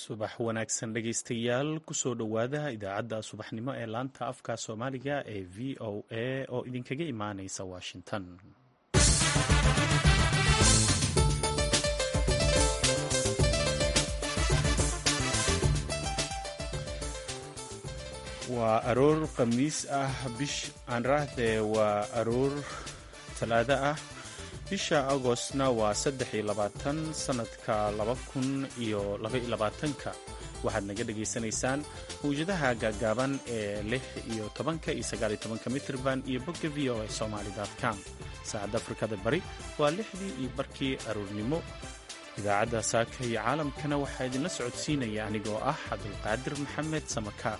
subax wanaagsan dhegaystayaal kusoo dhowaada idaacadda subaxnimo ee laanta afka soomaaliga ee v o a oo idinkaga imaaneysa washington waa aroor khamiis ah bish aanraahdee waa aroor talaado ah bisha agostna waa saddex iyo labaatan sannadka laba kun iyo labaiyo labaatanka waxaad naga dhagaysanaysaan mawjadaha gaagaaban ee lix iyo tobanka iyo sagaaliyo tobanka mitrban iyo bogga v o a somaali com saacadda afrikada bari waa lixdii iyo barkii aroornimo idaacadda saaka iyo caalamkana waxaa idinla socodsiinaya anigoo ah cabdulqaadir maxamed samakaar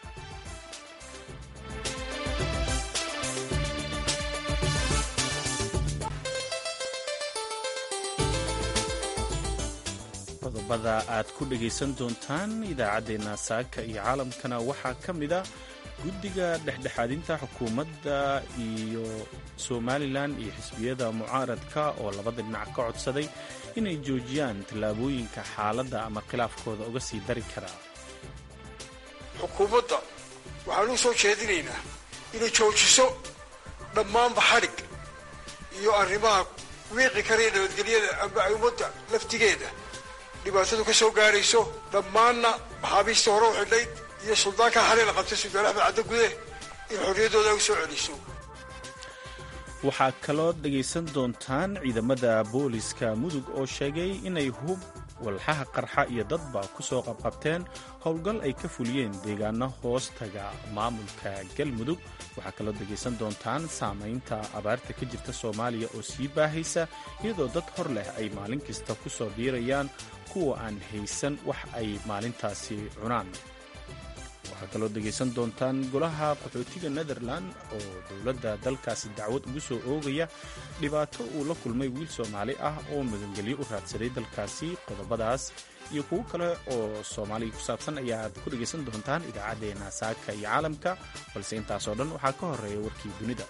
qodobada aad ku dhegaysan doontaan idaacaddeenna saaka iyo caalamkana waxaa ka mid a guddiga dhexdhexaadinta xukuumadda iyo somalilan iyo xisbiyada mucaaradka oo labada dhinac ka codsaday inay joojiyaan tallaabooyinka xaaladda ama khilaafkooda uga sii dari karaa xukuumadda waxaan u soo jeedinaynaa inay joojiso dhammaanba xadhig iyo arrimaha wiiqi karaya nabadgelyada amba ummadda laftigeeda dhibaatadu ka soo gaarayso dhammaanna maxaabiistii hore u xidhayd iyo suldaanka xalay la qabtay sultaan axmed caddo gude in xorriyaddooda ay u soo celiso waxaa kaloo dhegaysan doontaan ciidamada booliska mudug oo sheegay inay hub walxaha qarxa iyo dadba ku soo qabqabteen howlgal ay ka fuliyeen deegaano hoostaga maamulka galmudug waxaa kaloo dhegaysan doontaan saamaynta abaarta ka jirta soomaaliya oo sii baahaysa iyadoo dad hor leh ay maalin kasta ku soo biirayaan kuwa aan haysan wax ay maalintaasi cunaan waxaa kaloo dhegaysan doontaan golaha qaxootiga netherland oo dowladda dalkaasi dacwad ugu soo oogaya dhibaato uu la kulmay wiil soomaali ah oo magangelyo u raadsaday dalkaasi qodobadaas iyo kuwo kale oo soomaaliya ku saabsan ayaad ku dhegaysan doontaan idaacaddeenna saaka iyo caalamka balse intaasoo dhan waxaa ka horeeya warkii dunida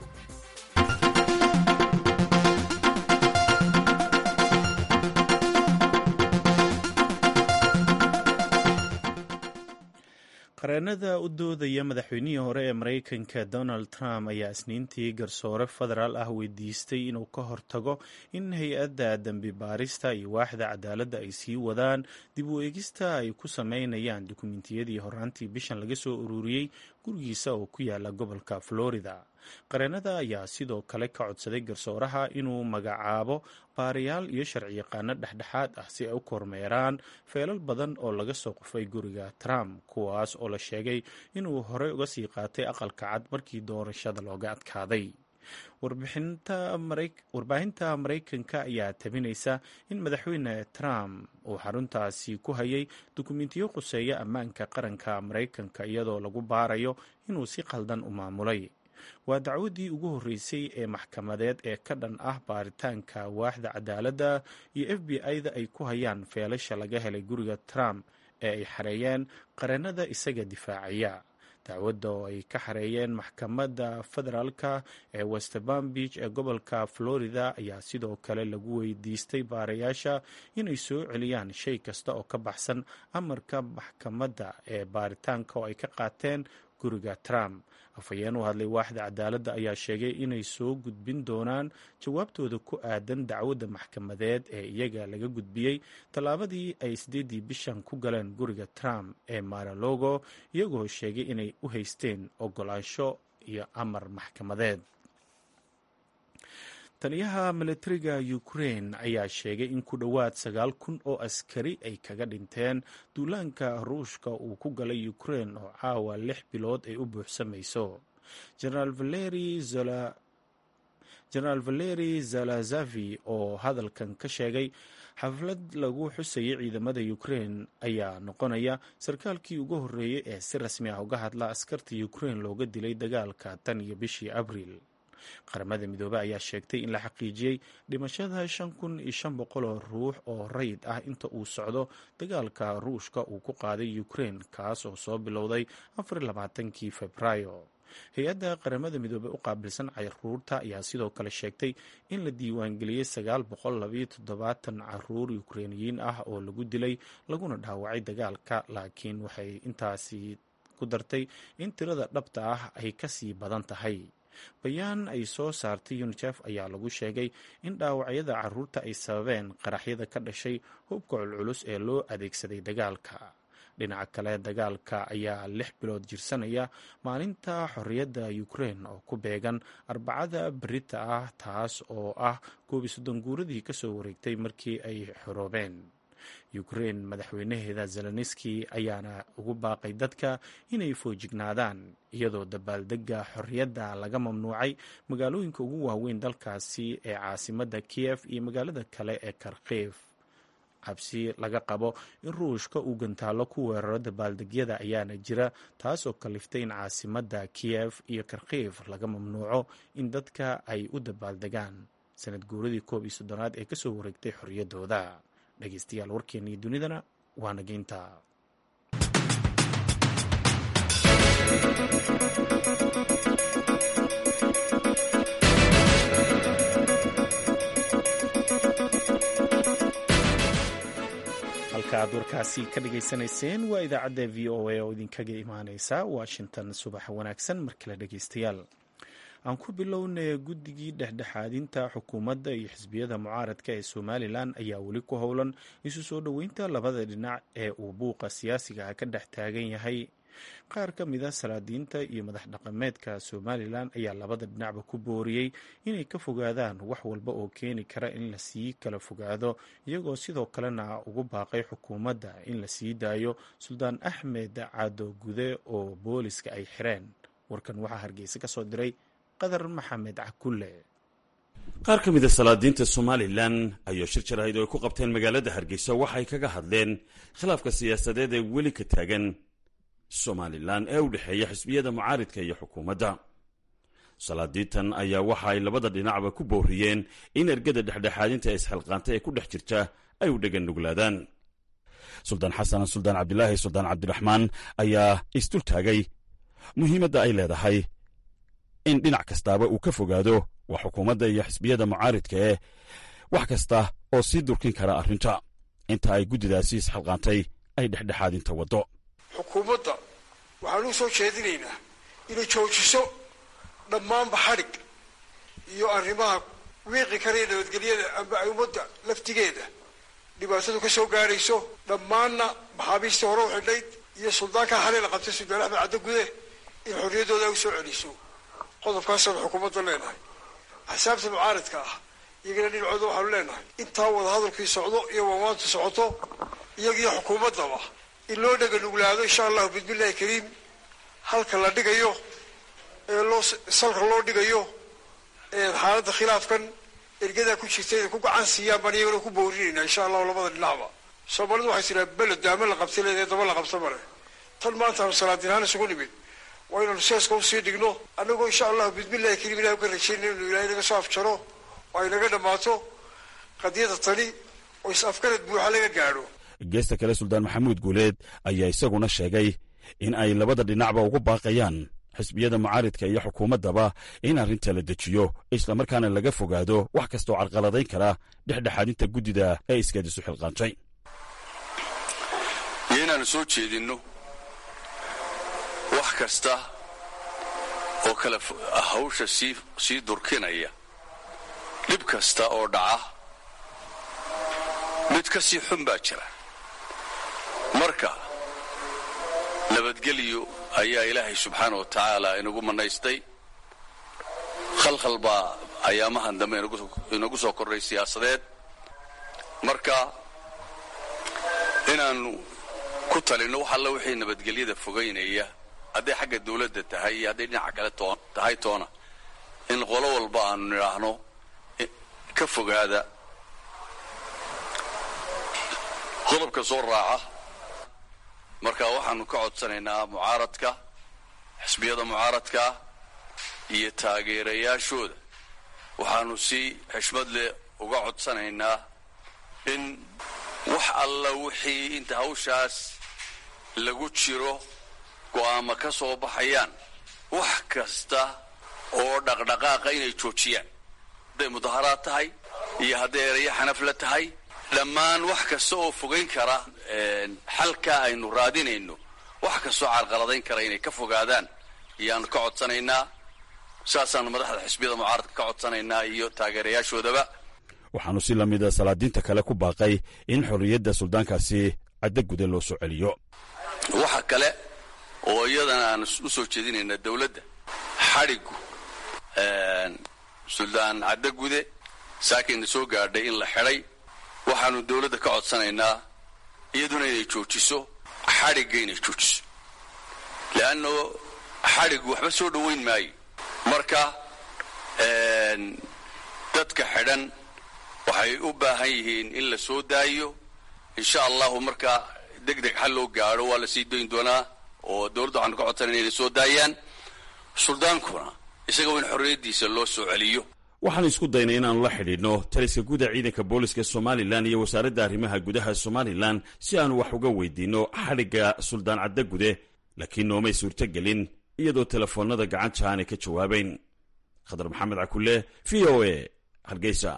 qareenada u doodaya madaxweynihii hore ee maraykanka donald trump ayaa isniintii garsoore federaal ah weydiistay inuu ka hortago in hay-adda dembi baarista iyo waaxda cadaaladda ay sii wadaan dib u eegista ay ku sameynayaan dukumentiyadii horaantii bishan laga soo ururiyey gurigiisa oo ku yaala gobolka florida qareenada ayaa sidoo kale ka codsaday garsooraha inuu magacaabo baarayaal iyo sharciyaqaano dhexdhexaad ah si ay u kormeeraan feelal badan oo laga soo qufay guriga trump kuwaas oo la sheegay inuu horey uga sii qaatay aqalka cad markii doorashada looga adkaaday warbaahinta maraykanka ayaa tabinaysa in madaxweyne trump uu xaruntaasi ku hayay dukumentiyo quseeya ammaanka qaranka maraykanka iyadoo lagu baarayo inuu si qaldan u maamulay waa dacwaddii ugu horreysay ee maxkamadeed ee ka dhan ah baaritaanka waaxda cadaaladda iyo f b i-da ay ku hayaan feelasha laga helay guriga trump ee ay xareeyeen qareenada isaga difaacaya dacwadda oo ay ka xareeyeen maxkamadda federaalka ee westbam beach ee gobolka florida ayaa sidoo kale lagu weydiistay baarayaasha inay soo celiyaan shay kasta oo ka baxsan amarka maxkamadda ee baaritaanka oo ay ka qaateen guriga trump afhayeen u hadlay waaxda cadaaladda ayaa sheegay inay soo gudbin doonaan jawaabtooda ku aadan dacwadda maxkamadeed ee iyaga laga gudbiyey tallaabadii ay sideedii bishan ku galeen guriga trump ee maralogo iyagoo sheegay inay u haysteen ogolaansho iyo amar maxkamadeed taliyaha milatariga ukrain ayaa sheegay in ku dhowaad sagaal kun oo askari ay kaga dhinteen duulaanka ruushka uu ku galay ukrain oo caawa lix bilood ay u buuxsamayso generaal valeri zalazavi oo hadalkan ka sheegay xaflad lagu xusayay ciidamada ukrain ayaa noqonaya sarkaalkii ugu horreeyey ee si rasmi ah uga hadla askarta ukrain looga dilay dagaalka tan iyo bishii abriil qaramada midoobey ayaa sheegtay in la xaqiijiyey dhimashada shan kun iyo shan boqol oo ruux oo rayid ah inta uu socdo dagaalka ruushka uu ku qaaday ukrain kaas oo soo bilowday afar labaatankii februaayo hay-adda qaramada midoobey u qaabilsan caruurta ayaa sidoo kale sheegtay in la diiwaangeliyey sagaal boqol labayo toddobaatan caruur ukreiniyiin ah oo lagu dilay laguna dhaawacay dagaalka laakiin waxay intaasi ku dartay in tirada dhabta ah ay kasii badan tahay bayaan ay soo saartay unicef ayaa lagu sheegay in dhaawacyada caruurta ay sababeen qaraxyada ka dhashay hubka culculus ee loo adeegsaday dagaalka dhinaca kale dagaalka ayaa lix bilood jirsanaya maalinta xorriyadda ukrein oo ku beegan arbacada berita ah taas oo ah koobiy soddon guuradii kasoo wareegtay markii ay xoroobeen ukrein madaxweynaheeda zelenski ayaana ugu baaqay dadka inay foojignaadaan iyadoo dabaaldega xorriyadda laga mamnuucay magaalooyinka ugu waaweyn dalkaasi ee caasimadda kiyef iyo magaalada kale ee karkiif cabsi laga qabo in ruushka uu gantaallo ku weeraro dabaaldegyada ayaana jira taas oo kaliftay in caasimadda kiyef iyo karkiif laga mamnuuco in dadka ay u dabaaldegaan sanad guuradii koob iyo soddonaad ee kasoo wareegtay xorriyaddooda dhegeystayaal warkeennii dunidana waa nageynta halka aad warkaasi ka dhageysanayseen waa idaacadda v o a oo idinkaga imaaneysa washington subax wanaagsan mar kale dhegeystayaal aan ku bilownay guddigii dhexdhexaadinta xukuumadda iyo xisbiyada mucaaradka ee somalilan ayaa weli ku howlan isu soo dhoweynta labada dhinac ee uu buuqa siyaasiga ka dhex taagan yahay qaar ka mid a salaadiinta iyo madax dhaqameedka somalilan ayaa labada dhinacba ku booriyey inay ka fogaadaan wax walba oo keeni kara in la sii kala fogaado iyagoo sidoo kalena ugu baaqay xukuumadda in la sii daayo suldaan axmed caado gude oo booliska ay xireen warkan waxaa hargeysa ka soo diray qadar maxamed cakulle qaar ka mida salaadiinta somalilan ayaa shir jaraahid oo ay ku qabteen magaalada hargeysa waxay kaga hadleen khilaafka siyaasadeed ee weli ka taagan somalilan ee u dhexeeya xisbiyada mucaaridka iyo xukuumadda salaadiintan ayaa waxa ay labada dhinacba ku booriyeen in ergada dhexdhexaadinta ee isxilqaanta ee ku dhex jirta ay u dhegan nuglaadaan suldaan xasan suldaan cabdilaahi suldaan cabdiraxmaan ayaa isdul taagay muhiimadda ay leedahay in dhinac kastaaba uu ka fogaado waa xukuumadda iyo xisbiyada mucaaridka ee wax kasta oo sii durkin kara arrinta inta ay guddidaasi isxilqaantay ay dhexdhexaadinta waddo xukuumadda waxaanu soo jeedinaynaa inay joojiso dhammaanba xadhig iyo arrimaha wiiqi karaya nabadgelyada amba ay ummadda laftigeeda dhibaatadu ka soo gaadhayso dhammaanna maxaabiistii hore u xidhnayd iyo suldaankaa xalay la qabtay suldaan axmed caddo gude in xorriyaddooda ay u soo celiso qodobkaasaanu xukuumadda leenahay axsaabta mucaaridka ah iyagana dhinacooda waxaanu leenahay intaa wadahadalkii socdo iyo waamaantu socoto iyagiyo xukuumaddaba in loo dhega nuglaado insha allahu bismillahi kariim halka la dhigayo ee loo salka loo dhigayo xaaladda khilaafkan ergadaa ku jirta inay ku gacan siiyaan baan iyagana ku boorinayna insha allahu labada dhinacba soomaalidu waxay tiraa beled daama la qabta leedahay daba la qabta male tan maantaanu salaadinahaan isugu nimid waa inaanu seeska usii dhigno annagoo insha allahu bismillahi kariim ilahi uka rajaynay inuu ilahay naga soo afjaro oo ay naga dhammaato qadiyada tani oo is-afgarad buuxa laga gaadho geesta kale suldaan maxamuud guuleed ayaa isaguna sheegay in ay labada dhinacba ugu baaqayaan xisbiyada mucaaridka iyo xukuumaddaba in arrinta la dejiyo islamarkaana laga fogaado wax kastaoo carqaladayn kara dhexdhexaadinta guddida ee iskeed isu xilqaantay iyo inaanu soo jeedinno wax kasta oo kale hawsha sii durkinaya dhib kasta oo dhaca mid ka sii xun baa jira marka nabadgelyo ayaa ilaahay subxaana wa tacaala inagu mannaystay khalkhal baa ayaamahan dambe inagu soo kordhay siyaasadeed marka inaannu ku talinno wax alla wixii nabadgelyada fogaynaya hadday xagga dawladda tahay iyo hadday dhinaca kale tahay toona in qolo walba aanu nidhaahno ka fogaada qodobka soo raaca marka waxaanu ka codsanaynaa mucaaradka xisbiyada mucaaradka iyo taageerayaashooda waxaanu si xishmad leh uga codsanaynaa in wax alla wixii inta hawshaas lagu jiro go'aama ka soo baxayaan wax kasta oo dhaqdhaqaaqa inay joojiyaan hadday mudaharaad tahay iyo hadday erayo xanafla tahay dhammaan wax kasta oo fogayn kara xalka aynu raadinayno wax kastoo carqaladayn kara inay ka fogaadaan ayaanu ka codsanaynaa saasaanu madaxda xisbiyada mucaaradka ka codsanaynaa iyo taageerayaashoodaba waxaanu si lamida salaadiinta kale ku baaqay in xorriyadda suldaankaasi caddo gude loo soo celiyo waxa kale oo iyadana aan u soo jeedinayna dowladda xadhigu suldaan caddo gude saakayna soo gaadhay in la xidhay waxaanu dowladda ka codsanaynaa iyaduna inay joojiso xadhigga inay joojiso leanno xadhigu waxba soo dhoweyn maayo marka dadka xidhan waxay u baahan yihiin in la soo daayo insha allahu marka deg deg xal loo gaadho waa la sii dayn doonaa oo dowladda waxaanu ka codsanayna inay soo daayaan suldaankuna isagao in xorriyaddiisa loo soo celiyo waxaanu isku daynay inaannu la xidhiidhno taliska guuda ciidanka booliska somalilan iyo wasaaradda arrimaha gudaha somalilan si aanu wax uga weydiinno xadhigga suldaan cadda gude laakiin noomay suurtogelin iyadoo telefoonnada gacanta aanay ka jawaabayn khadar maxamed cakulle v o a hargeysa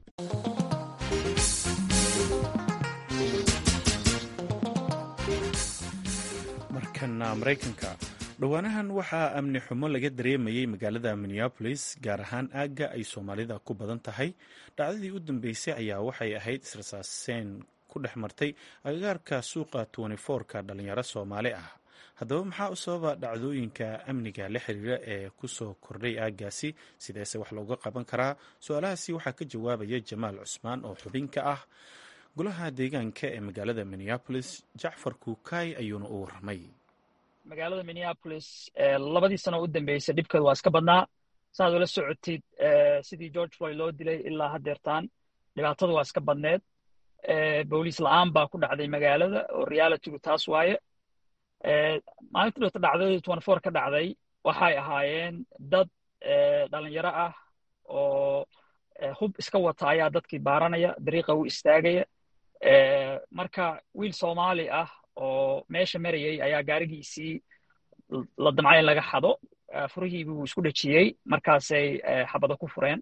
markana maraykanka dhowaanahan waxaa amni xumo laga dareemayey magaalada minneabolis gaar ahaan aagga ay soomaalida ku badan tahay dhacdadii u dambeysay ayaa waxay ahayd israsaaseen ku dhex martay agagaarka suuqa ka dhalinyaro soomaali ah haddaba maxaa u sababa dhacdooyinka amniga la xiriira ee kusoo kordhay aaggaasi sideese wax looga qaban karaa su-aalahaasi waxaa ka jawaabaya jamaal cusmaan oo xubin ka ah golaha deegaanka ee magaalada minneabolis jacfar kuukay ayuuna u warramay magaalada minneapolis labadii sano u dambeysay dhibkeedu waa iska badnaa saaad ula socotid sidii george floyd loo dilay ilaa haddeertaan dhibaatadu waa iska badneed booliis la-aan baa ku dhacday magaalada oo realitygu taas waaye maalintii dhota dhacdadii twenty four ka dhacday waxay ahaayeen dad dhalinyaro ah oo hub iska wata ayaa dadkii baaranaya dariiqa u istaagaya marka wiil soomaali ah oo meesha marayay ayaa gaarigiisii la damcay in laga xado furihii buu isku dhejiyey markaasay xabado ku fureen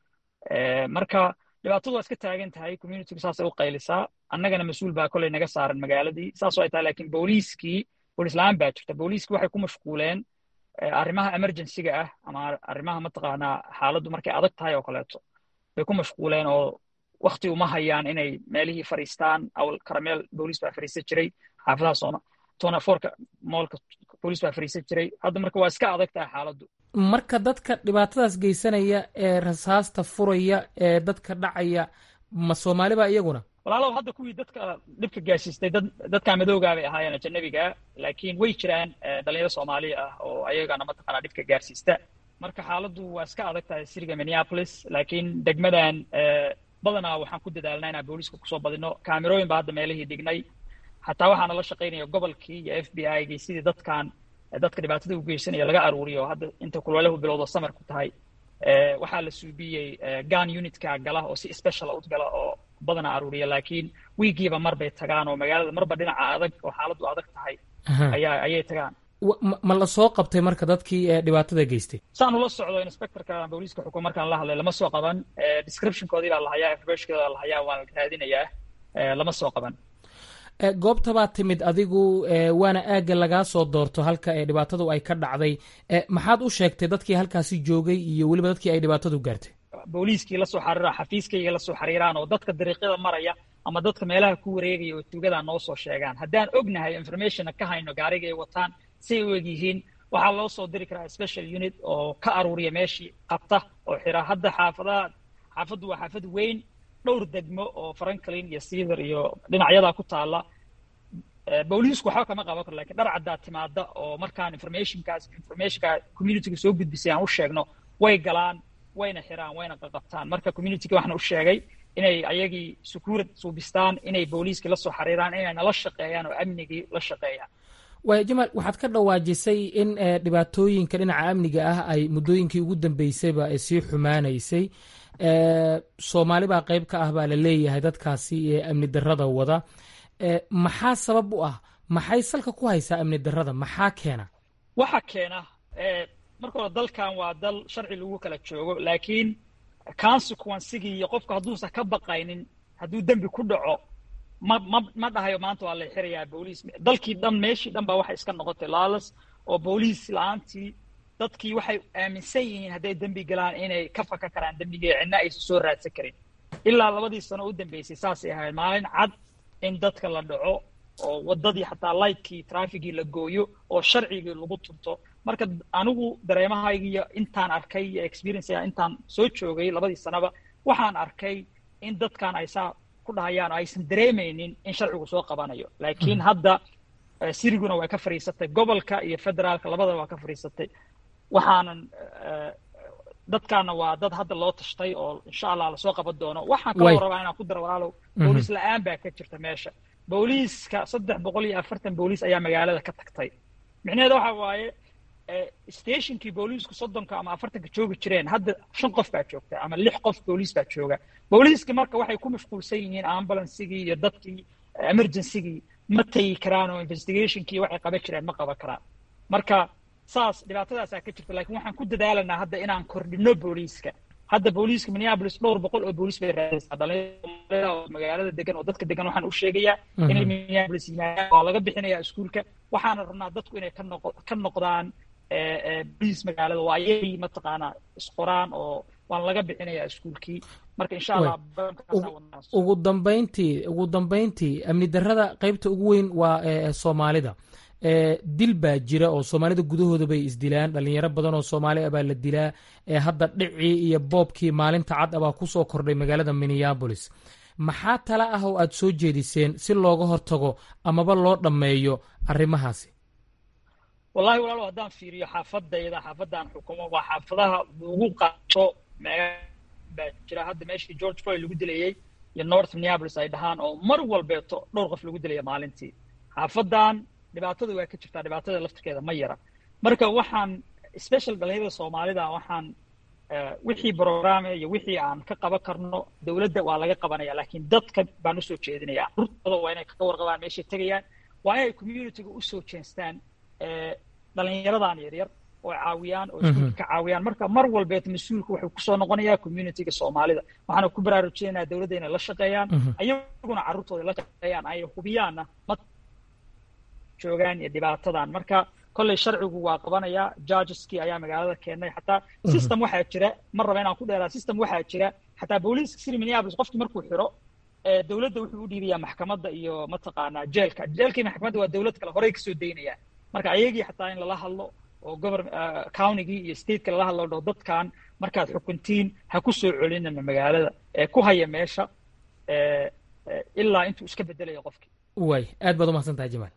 marka dhibaatadu waa iska taagan tahay communitygu saasay u qaylisaa annagana mas-uul baa koley naga saaran magaaladii saas ay tahay lakiin booliiskii booliis la-aan baa jirta booliiskii waxay ku mashquuleen arrimaha emergencyga ah ama arrimaha mataqaanaa xaaladdu markay adag tahay oo kaleeto bay ku mashquuleen oo wakti uma hayaan inay meelihii fariistaan awal karameel booliis baa fariisan jiray xaafadaha sooma tona forka moolka booliis baa fariisan jiray hadda marka waa iska adag tahay xaaladdu marka dadka dhibaatadaas geysanaya ee rasaasta furaya ee dadka dhacaya ma soomaaliba iyaguna walaalow hadda kuwii dadka dhibka gaarsiistay dad dadka madoogaa bay ahaayeen ajanabiga laakiin way jiraan dhalinyaro soomaaliya ah oo ayagana mataqaanaa dhibka gaarsiista marka xaaladdu waa iska adag tahay siriga minneapolis laakiin degmadan badanaa waxaan ku dadaalnaa inaan booliiska kusoo badino kaamirooyin baa hadda meelihii dhignay xataa waxaana la shaqaynaya gobolkii iyo f b i gii sidii dadkan dadka dhibaatada u geysanaya laga aruuriyo hadda inta kulwalahu bilowdo samar ku tahay waxaa la suubiyey gan unitka gala oo si special u gala oo badanaa aruuriya laakiin wiigiiba mar bay tagaan oo magaalada marba dhinaca adag oo xaaladdu adag tahay ayaa ayay tagaan ma la soo qabtay marka dadkii dhibaatada geystay saan ula socdo inspectorka booliiska xukun markaan la hadlay lama soo qaban descriptionkoodii baa la hayaa informationkoodi baa la hayaa waan raadinayaa lama soo qaban goobta baa timid adigu waana aagga lagaa soo doorto halka ee dhibaatadu ay ka dhacday maxaad u sheegtay dadkii halkaasi joogay iyo weliba dadkii ay dhibaatadu gaartay booliiskii lasoo xariiraan xafiiskayga lasoo xariiraan oo dadka dariiqyada maraya ama dadka meelaha ku wareegaya oo tuugadaa noo soo sheegaan haddaan ognahay informationna ka hayno gaariga ay wataan say u eg yihiin waxaa loo soo diri karaa special unit oo ka aruuriya meeshii qabta oo xira hadda xaafadaha xaafaddu waa xaafad weyn dhowr degmo oo franklin iyo cedar iyo dhinacyadaa ku taalla booliisku waxba kama qaban karo lakin dhar caddaa timaada oo markaan informationkaas informationka communityga soo gudbisay aan u sheegno way galaan wayna xiraan wayna qaqabtaan marka communityga waxaan u sheegay inay ayagii sukuurad suubistaan inay booliiskii la soo xariiraan inay nala shaqeeyaan oo amnigii la shaqeeyaan waaya jamaal waxaad ka dhawaajisay in dhibaatooyinka dhinaca amniga ah ay muddooyinkii ugu dambeysayba sii xumaanaysay soomaali baa qayb ka ah baa la leeyahay dadkaasi ee amni darrada wada maxaa sabab u ah maxay salka ku haysaa amni darrada maxaa keena waxa keena marka hore dalkan waa dal sharci lagu kala joogo laakiin consequencigii iyo qofka hadduusan ka baqaynin hadduu dembi ku dhaco ma ma ma dhahayo maanta waa la xirayaa booliis dalkii dhan meeshii dhan baa waxay iska noqotay laalas oo booliis la-aantii dadkii waxay aaminsan yihiin hadday dembi galaan inay ka faka karaan dembigii cidna aysan soo raadsan karin ilaa labadii sano u dambeysay saasay ahayd maalin cad in dadka la dhaco oo waddadii xataa lightkii trafikii la gooyo oo sharcigii lagu tunto marka anigu dareemahaygiiyo intaan arkay iyo experience intaan soo joogay labadii sanaba waxaan arkay in dadkan ay saa ku dhahayaan oo aysan dareemaynin in sharcigu soo qabanayo laakiin hadda siriguna way ka fadhiisatay gobolka iyo federaalka labadaba waa ka fadhiisatay waxaanan dadkaana waa dad hadda loo tashtay oo insha allah lasoo qaban doono waxaan kaloo rabaa inaan ku daro walaalow booliis la-aan baa ka jirta meesha booliiska saddex boqol iyo afartan booliis ayaa magaalada ka tagtay micnaheeda waxa waaye stationkii booliisku soddonka ama afartanka joogi jireen hadda shan qof baa joogta ama lix qof booliis baa jooga booliiska marka waxay ku mashquulsan yihiin ambulansigii iyo dadkii emergencygii ma tagi karaan oo investigationkii waxay qaban jireen ma qaban karaan marka saas dhibaatadaasaa ka jirta lakin waxaan ku dadaalanaa hadda inaan kordhino booliiska hadda booliiska minneapolis dhowr boqol oo booliis bay raadaysaa dhalinyarada oo magaalada degan oo dadka degan waxaan u sheegayaa inay minneapolis yimaadaan waa laga bixinayaa iskuulka waxaana rabnaa dadku inay ka noq ka noqdaan booliis magaalada waa ayagii mataqaanaa isqoraan oo waan laga bixinayaa iskuulkii marka insha allah ugu dambayntii ugu dambayntii amni darrada qaybta ugu weyn waa soomaalida dil baa jira oo soomaalida gudahooda bay isdilaan dhalinyaro badan oo soomaali ah baa la dilaa hadda dhicii iyo boobkii maalinta cad abaa kusoo kordhay magaalada minneabolis maxaa tala ah oo aad soo jeediseen si looga hortago amaba loo dhammeeyo arrimahaasi wallahi walaalo haddaan fiiriyo xaafadayda xaafadaan xukumo waa xaafadaha lagu qaato baa jira hadda meeshii george floyd lagu dilayey iyo north minneapolis ay dhahaan oo mar walbeeto dhowr qof lagu dilaya maalintii xaafadan dhibaatada waa ka jirtaa dhibaatada laftirkeeda ma yara marka waxaan special dhalinyarada soomaalida waxaan wixii programe iyo wixii aan ka qaban karno dowladda waa laga qabanaya laakiin dadka baan usoo jeedinaya carruurtooda waa inay ka warqabaan meeshay tegayaan waa inay communityga usoo jeestaan dhalinyaradan yaryar oo caawiyaan oo iskuulka ka caawiyaan marka mar walbeet mas-uulka wuxuu kusoo noqonayaa communityga soomaalida waxaana ku baraarujinaynaa dowladda inay la shaqeeyaan ayaguna carruurtooda la shaqeeyaan ay hubiyaanna ma joogaan iyo dhibaatadan marka kolley sharcigu waa qabanaya judgeskii ayaa magaalada keenay xataa system waxaa jira mar raba inaan ku dheeraa system waxaa jira xataa booliiska city minneapolis qofkii markuu xiro dowladda wuxuu u dhiibayaa maxkamadda iyo mataqaanaa jeelka jeelkii maxkamadda waa dowlad kale horey kasoo daynayaan marka ayagii xataa in lala hadlo oo gobor countygii iyo stateka lala hadlo dho dadkan markaad xukuntiin ha ku soo celinana magaalada ee ku haya meesha ilaa intuu iska bedelayo qofkii way aad baad umahadsan tahay jamaal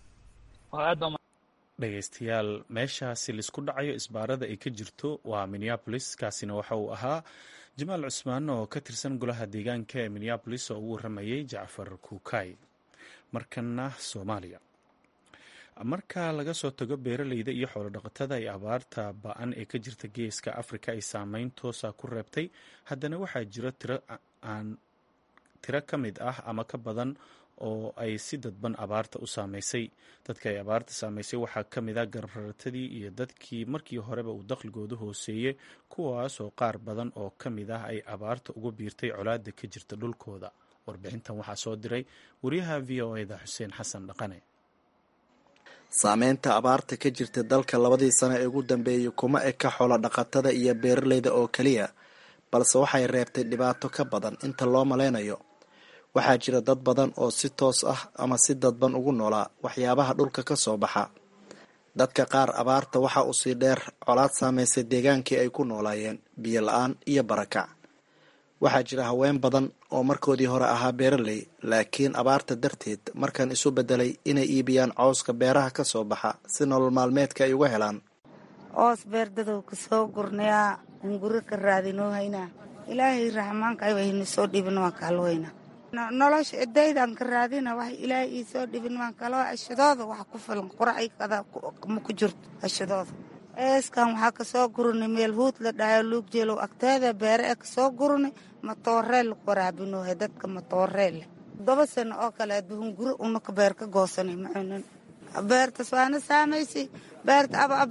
dhegeystayaal meeshaasi laisku dhacayo isbaarada ay ka jirto waa minneabolis kaasina waxa uu ahaa jamaal cusmaan oo ka tirsan golaha deegaanka ee minneabolis oo ugu waramayay jacfar kuukay markana soomaaliya marka laga soo tago beeraleyda iyo xoolodhaqatada ay abaarta ba-an ee ka jirta geeska afrika ay saameyn toosa ku reebtay haddana waxaa jira tiro aan tiro ka mid ah ama ka badan oo ay si dadban abaarta u saameysay dadka ay abaarta saameysay waxaa ka mid ah garbaratadii iyo dadkii markii horeba uu dakhligoodu hooseeyey kuwaas oo qaar badan oo ka mid ah ay abaarta uga biirtay colaada ka jirta dhulkooda warbixintan waxaa soo diray wariyaha v o eda xuseen xasan dhaqane saameynta abaarta ka jirta dalka labadii sano ee ugu dambeeyey kuma eka xoolo dhaqatada iyo beeraleyda oo keliya balse waxay reebtay dhibaato ka badan inta loo maleynayo waxaa jira dad badan oo si toos ah ama si dadban ugu noolaa waxyaabaha dhulka ka soo baxa dadka qaar abaarta waxa uu sii dheer colaad saameysay deegaankii ay ku noolaayeen biyo la-aan iyo barakac waxaa jira haween badan oo markoodii hore ahaa beeraley laakiin abaarta darteed markan isu bedelay inay iibiyaan cawska beeraha ka soo baxa si nolol maalmeedka ay uga helaan oos beerdadow ka soo gurnayaa hunguri ka raadinoo haynaa ilaahay raxmaanka aynu soo dhibin waan kaalweyna nolosha cidaydan ka raadina wax ilaahay ii soo dhibin waan kaloo ashadooda wax ku filan qurackada ma ku jirto ashadooda eeskan waxaa kasoo gurunay meel huud la dhahayo luugjeelow agteeda beere ee kasoo gurunay matooreel lagu waraabinoohe dadka matooreelle todoba sano oo kale adduhunguri unaka beer ka goosanay macunan beertas waana saamaysay beerta aba aba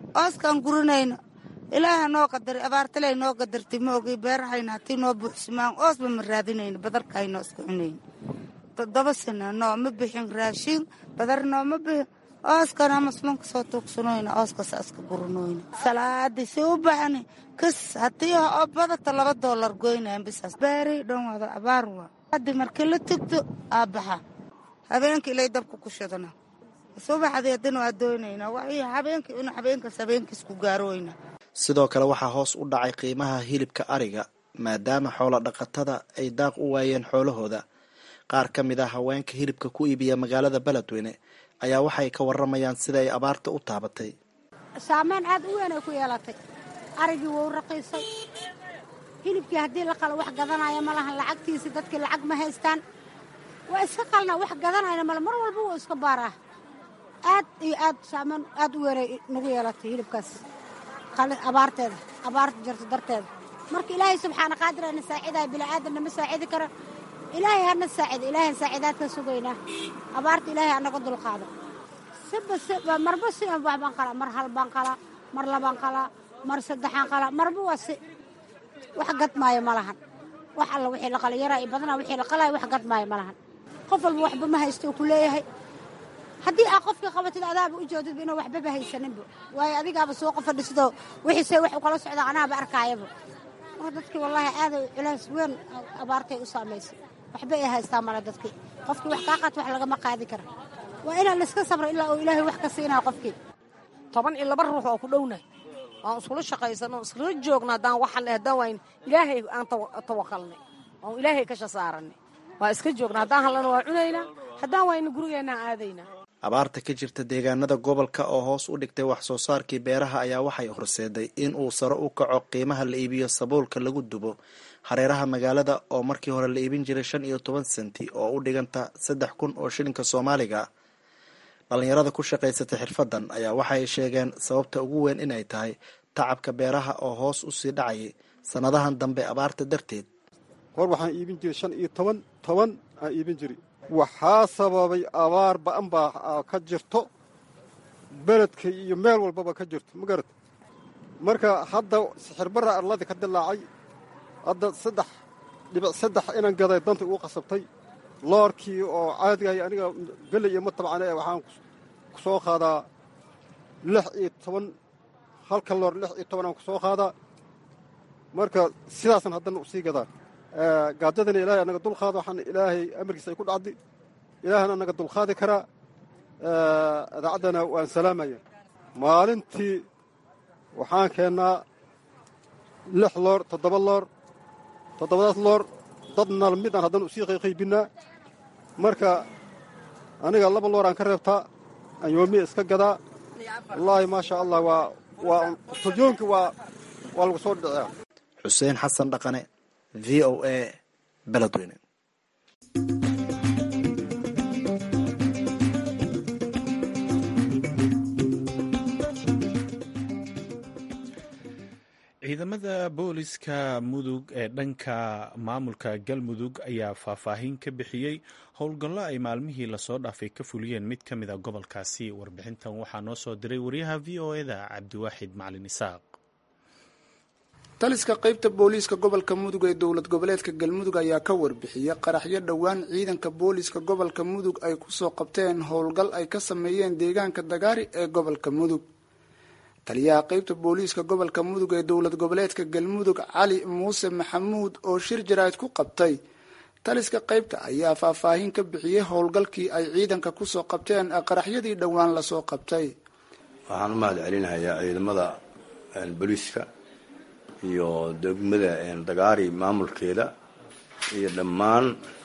ooskaan gurinayno ilaaha noo qadari abaartaley noo qadartay ma ogay beerahayna hatii noo buuxsamaan oosba ma raadinayno badarkahaynoo iska cunayno toddoba sana nooma bixin raashin badar nooma bixin ooskana masmanka soo tuugsanoyna ooskasa iska gurinoyna salaadii si u baxni kas haddii oo badata laba doolar goynayan bisaas beeri dhan wada abaar waa haddi markii la tugto aa baxa habeenka ilay dabka ku shidana subaxdii haddana waa doonaynaa waxii habeenkii inu habeenkaas habeenkiis ku gaaroyna sidoo kale waxaa hoos u dhacay qiimaha hilibka ariga maadaama xoola dhaqatada ay daaq u waayeen xoolahooda qaar ka mid ah haweenka hilibka ku iibiya magaalada beledweyne ayaa waxay ka waramayaan sida ay abaarta u taabatay saameyn aad u weyn ay ku yeelatay arigii wou raqiisay hilibkii haddii la qalo wax gadanaya ma lahan lacagtiisii dadkii lacag ma haystaan waa iska qalna wax gadanayna male mar walba wuu iska baaraah aad iyo aad saameyn aad u weynay nagu yeelatay hilibkaas abaarteeda abaarta jirta darteeda marka ilaahay subxaana qaadirana saacidaaya bini'aadanna ma saacidi kara ilaahay hana saacida ilaahay saacidaadka sugaynaa abaarta ilaahay anaga dulqaado siba siba marba si wax baan qalaa mar hal baan qalaa mar labaan qalaa mar saddexaan qalaa marba waa si wax gadmaayo ma lahan wax alla wixii la qala yaraa iyo badanaa wixii la qalaayo wax gadmaayo ma lahan qof walba waxba ma haysto uu ku leeyahay haddii aa qofkii qabatid adaaba u joodidba inuu waxbaba haysaninba waayo adigaaba suuqa fadhisidoo wixiise wax u kala socda anaaba arkaayaba marka dadkii wallaahi aaday culays weyn abaartay u saamaysay waxba ay haystaa male dadkii qofkii wax kaa qaata wax lagama qaadi kara waa inaan laiska sabra ilaa uu ilaahay wax ka siinaa qofkii toban iyo laba ruux oo ku dhownahay waan iskula shaqaysano iskala joogna haddaan waxale haddaan wayn ilaahay aan tawakalnay oon ilaahay kasha saaranay waa iska joogna haddaan hallana waa cunaynaa haddaan wayna gurigeennaan aadaynaa abaarta ka jirta deegaanada gobolka oo hoos u dhigtay wax soo saarkii beeraha ayaa waxay horseeday in uu sare u kaco qiimaha la iibiyo sabuulka lagu dubo hareeraha magaalada oo markii hore la iibin jiray shan iyo toban senti oo u dhiganta saddex kun oo shilinka soomaaliga dhalinyarada ku shaqaysata xirfadan ayaa waxay sheegeen sababta ugu weyn inay tahay tacabka beeraha oo hoos usii dhacayay sannadahan dambe abaarta darteed hor waxaan iibin jiray shan iyo toban toban aan iibin jiray waxaa sababay abaar ba'an baa ka jirto beledka iyo meel walbaba ka jirto ma garata marka hadda sixirbarra arladii ka dilaacay hadda saddex dhibic saddex inaan gaday danta ugu qasabtay loorkii oo caadigahay aniga geley iyo ma tabcane waxaan ku soo qaadaa lix iyo toban halka loor lix iyo toban aan ku soo qaadaa marka sidaasan haddana usii gadaa gaajadana ilaahay anaga dulqaada waxaana ilaahay amarkiisa ay ku dhacdi ilaahana anaga dulqaadi karaa idaacaddana waan salaamaya maalintii waxaan keennaa lix loor toddoba loor toddobadaas loor dadna midaan haddana usii qayqaybinnaa marka aniga laba loor aan ka reebtaa aan yoomiya iska gadaa wallaahi maasha allah waa waa turjoonki waa waa lagu soo dhiciyaa xuseen xasan dhaqane v o a beledweyne ciidamada booliska mudug ee dhanka maamulka galmudug ayaa faahfaahin ka bixiyey howlgallo ay maalmihii lasoo dhaafay ka fuliyeen mid ka mid a gobolkaasi warbixintan waxaa noo soo diray wariyaha v o eda cabdiwaaxid macalin isaaq taliska qaybta booliiska gobolka mudug ee dowlad goboleedka galmudug ayaa ka warbixiyey qaraxyo dhowaan ciidanka booliiska gobolka mudug ay kusoo qabteen howlgal ay ka sameeyeen deegaanka dagaari ee gobolka mudug taliyaha qaybta booliiska gobolka mudug ee dowlad goboleedka galmudug cali muuse maxamuud oo shir jaraa'id ku qabtay taliska qaybta ayaa faahfaahin ka bixiyey howlgalkii ay ciidanka kusoo qabteen qaraxyadii dhowaan lasoo qabtay waxaan u mahad celinayaa ciidamada booliiska iyo degmada dagaari maamulkeeda iyo dhammaan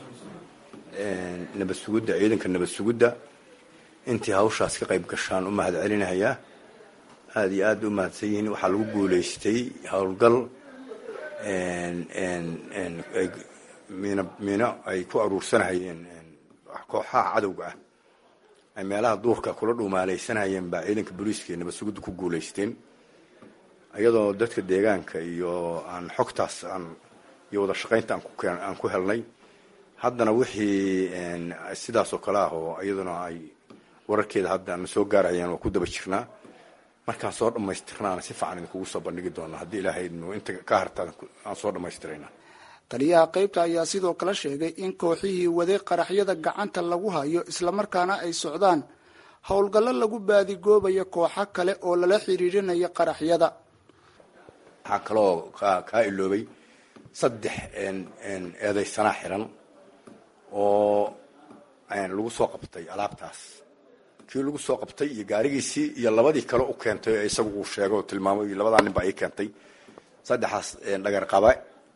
nabad sugudda ciidanka nabad sugudda intii hawshaas ka qayb gashaan u mahad celinayaa aada iyo aad u mahadsan yihiin waxaa lagu guulaystay howlgal miino miino ay ku aruursanahayeen kooxaha cadowga ah ay meelaha duurka kula dhuumaalaysanayeen baa ciidanka booliiska iyo nabad sugudda ku guulaysteen iyadoo dadka deegaanka iyo aan xogtaas aan iyo wada shaqaynta aan ku helnay haddana wixii sidaas oo kale ah oo iyaduna ay wararkeeda hadda na soo gaarayaan waa ku daba jirnaa markaan soo dhammaystirnaana si fiican idinkugu soo bandhigi doona haddii ilaahay inta ka harta aan soo dhammaystirayna taliyaha qaybta ayaa sidoo kale sheegay in kooxihii waday qaraxyada gacanta lagu hayo islamarkaana ay socdaan howlgallo lagu baadigoobayo kooxo kale oo lala xiriirinayo qaraxyada waxaa kaloo kaa iloobay saddex eedaysanaa xiran oo lagu soo qabtay alaabtaas kii lagu soo qabtay iyo gaarigiisii iyo labadii kale u keentay oo isagu uu sheegay oo tilmaamay labadaa nin baa ii keentay saddexaas dhagar qaba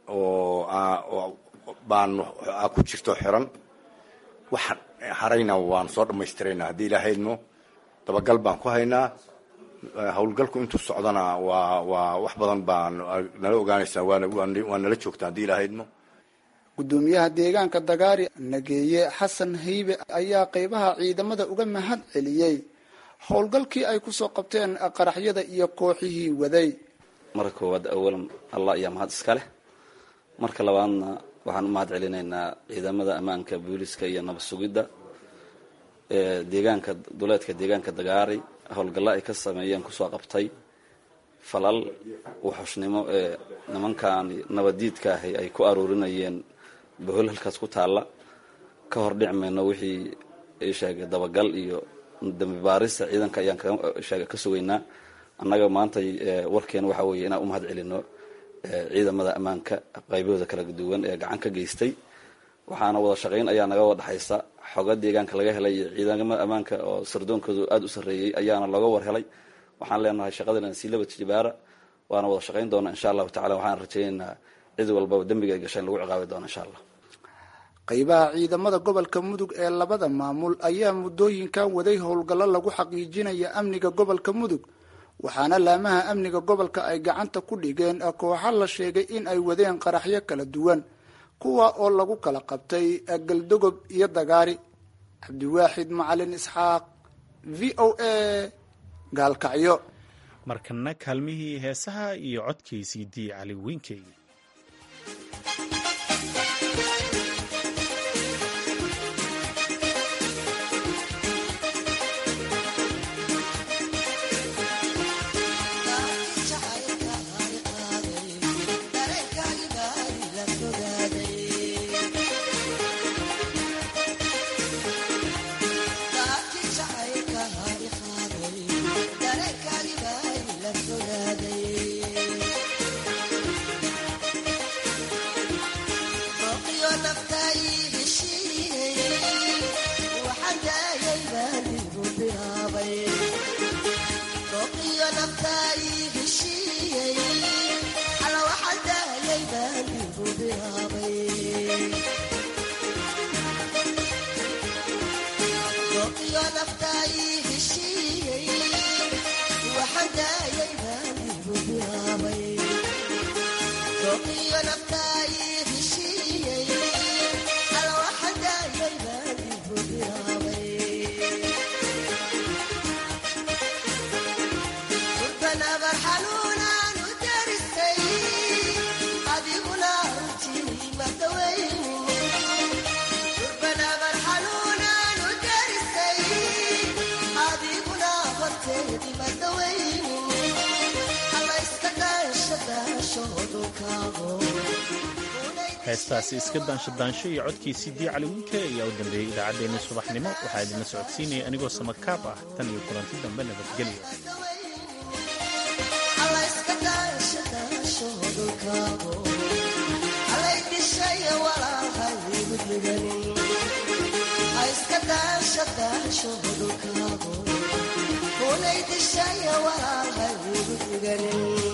oo baan ku jirto xiran waxaan harayna waan soo dhammaystirayna haddii ilaahaydmo dabagal baan ku haynaa howlgalku intuu socdana waa waa wax badan baa nala ogaanaysaa waa nala joogtaa haddii ilaahaydmo gudoomiyaha deegaanka dagaari nageeye xasan haybe ayaa qeybaha ciidamada uga mahad celiyey howlgalkii ay kusoo qabteen qaraxyada iyo kooxihii waday marka koowaad awalan allah ayaa mahad iska leh marka labaadna waxaan u mahad celinaynaa ciidamada ammaanka booliska iyo nabad sugidda deegaanka duleedka deegaanka dagaari howlgallo ay ka sameeyeen kusoo qabtay falal wuxushnimo ee nimankan nabaddiidka ahi ay ku aruurinayeen bohol halkaas ku taalla ka hor dhic mayno wixii ay sheegay dabagal iyo dambi baarista ciidanka ayaan sheega ka sugaynaa annaga maanta warkeena waxaa weeye inaan u mahad celino ciidamada ammaanka qaybahooda kala duwan ee gacan ka geystay waxaana wada shaqayn ayaa naga wada dhexaysa xoga deegaanka laga helay iyo ciidamada ammaanka oo sardoonkoodu aada u sarreeyey ayaana looga war helay waxaan leenahay shaqadana sii laba tijibaara waana wada shaqayn doona insha allahu tacala waxaan rajaynaynaa cid walbaba dembiga ay gashaen lagu ciqaabi doono insha allah qaybaha ciidamada gobolka mudug ee labada maamul ayaa muddooyinkan waday howlgallo lagu xaqiijinaya amniga gobolka mudug waxaana laamaha amniga gobolka ay gacanta ku dhigeen kooxo la sheegay in ay wadeen qaraxyo kala duwan kuwa oo lagu kala qabtay galdogob iyo dagaari cabdiwaaxid macalin isxaaq v o a gaalkacyo markana kaalmihii heesaha iyo codkiisii dii cali wiinkey heestaasi iska daanshadaansho iyo codkiisii dii cali wiinke ayaa u dambeeyey idaacaddeenii subaxnimo waxaa idinla socodsiinaya anigoo samakaab ah tan iyo kulanti dambe nabadgelyo kunay dishaya walaalhay igu diganin